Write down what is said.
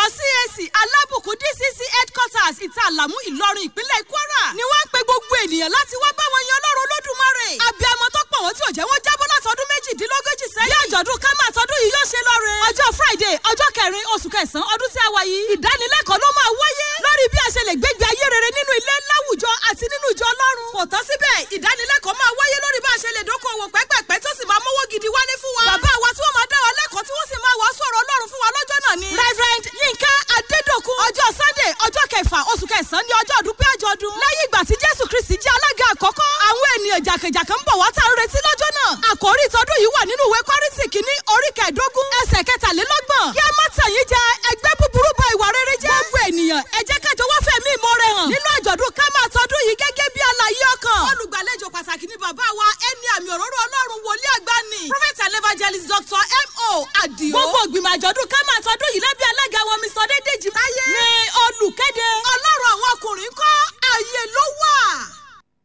ìjọ CAC alábùkún DCC headquarters ìta àlàmú ìlọrin ìpínlẹ̀ kwara ni wọ́n ń pe gbogbo ènìyàn láti wá bá wọn yan ọlọ́run olódùmarè abiyamọ tó pọ̀ wọ́n tí ò jẹ́ wọ́n jábọ́ látọdún méjìdínlógójì sẹ́yìn bí àjọ̀dún kámá tọdún yìí yóò ṣe lọ́re ọjọ́ friday ọjọ́ kẹrin oṣù kẹsàn-án ọdún tí a wà yìí ìdánilẹ́kọ̀ọ́ ló máa wáyé lórí bí a ṣe lè gbégbé ayé rere nínú ilé láwùjọ àti nínú ìjọ ọlọ́run kò tán síbẹ̀ ìdánilẹ́kọ̀ọ́ máa wáyé lórí bá a ṣe lè dókòwò pẹ́pẹ́pẹ́ tó sì máa mówó gidi wálé fún wa bàbá wa tí wọ́n máa dá wa lẹ́kọ̀ọ́ tí wọ́n sì máa wàásù ọ̀rọ̀ ọlọ́run fún wa lọ́jọ́ náà ni. reverend yinka adedokun ọjọ́ sunday ọjọ́ kẹfà oṣù kẹsàn-án ní ọjọ́ ọdún pé àjọ̀dún. lẹ́yìn ìgbà tí jésù kristi jẹ́ alága àkọ́kọ́ àwọn ènìyàn jàkàjàkà ń bọ̀ wá tá a ń retí lọ́jọ́ náà. àkòrí ìtọ́dún yìí wà nínú ìwé kọ́rìntì kìíní orí kẹẹ̀ẹ́dógún ẹsẹ̀ kẹtàlélọ́gbọ̀n. kí a má tàn yín jẹ ẹgbẹ́ búburú bá ìwà rere jẹ́. gbogbo ènìyàn ẹ jẹ́ kájọ wá fẹ̀mí ìmoore hàn. nínú àjọ̀dún ká máa tọdún yìí gẹ́gẹ́ bí àlàyé ọkàn. olùgbàlejò pàtàkì ni bàbá wa ẹni àmì òróró ọlọ́run wòlíì àgbà ni. prophet and evangelist dr mo adio. gbogbo ìgbìmọ̀ àjọ̀dún ká máa tọdún yìí